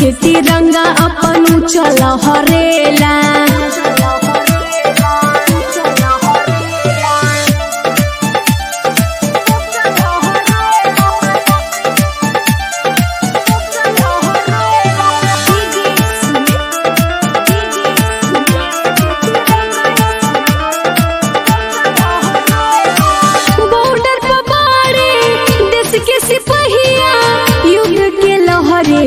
के तिरंगा अपन चल हरेला बॉर्डर पर बाड़े देश के सिपहिया युद्ध के लहरे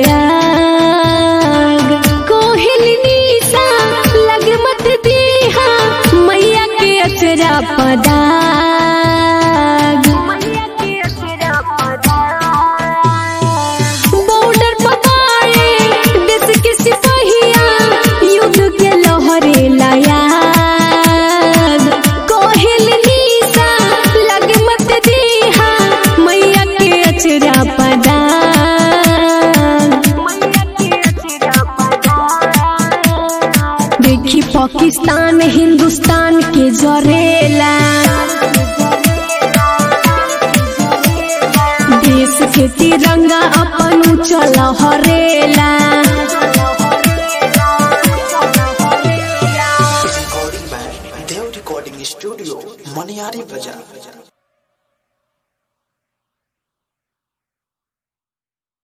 लयाग कोहिल निशा लग मत दीहा मैया के अचरा पदाग बॉर्डर पर बाड़े देश के सिपहिया युद्ध के लहरे लयाग कोहिल निशा लग मत दीहा मैया के अचरा पदाग देखी पाकिस्तान हिंदुस्तान के जरेला देश के तिरंगा अपन चल हरेला recording by Dev Recording Studio, Maniari Bazaar.